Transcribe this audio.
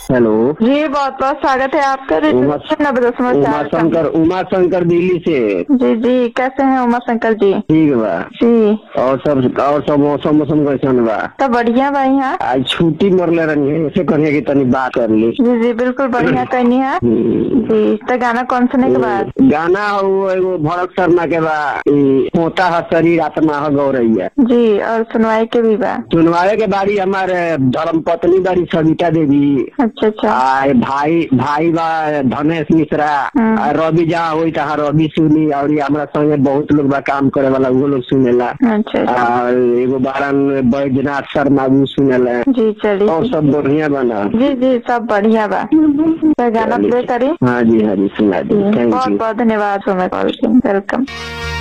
Hello जी बहुत बहुत स्वागत है आपका रेडियो उमा- स्टेशन नब्बे दशमलव उमा चार का। शंकर उमा शंकर दिल्ली से जी जी कैसे हैं उमा शंकर जी ठीक बा जी और सब और सब मौसम मौसम कैसन बा तो बढ़िया बा यहाँ आज छुट्टी मरले रही है ऐसे कहिए कि तनी बात कर ली जी जी बिल्कुल बढ़िया कहनी है हम्म। जी तो गाना कौन सुने के बाद गाना हो एगो भरत शर्मा के बा ई, होता है शरीर आत्मा है गौरैया जी और सुनवाई के भी बा सुनवाए के बारी हमारे धर्म पत्नी बारी सविता देवी अच्छा अच्छा आ भाई भाई बा धनेश मिश्रा हम्म। आ रवि जहाँ होई तहाँ रवि सुनी और ये हमरा संगे बहुत लोग बा काम करे वाला वो लोग सुनेला अच्छा अच्छा आ एगो बारन बैजनाथ शर्मा वो सुनेला जी चलिए और सब बढ़िया बना जी जी सब बढ़िया बा तो गाना प्ले करी हाँ जी हाँ जी सुना दी थैंक बहुत यू बहुत धन्यवाद हमें कॉल की वेलकम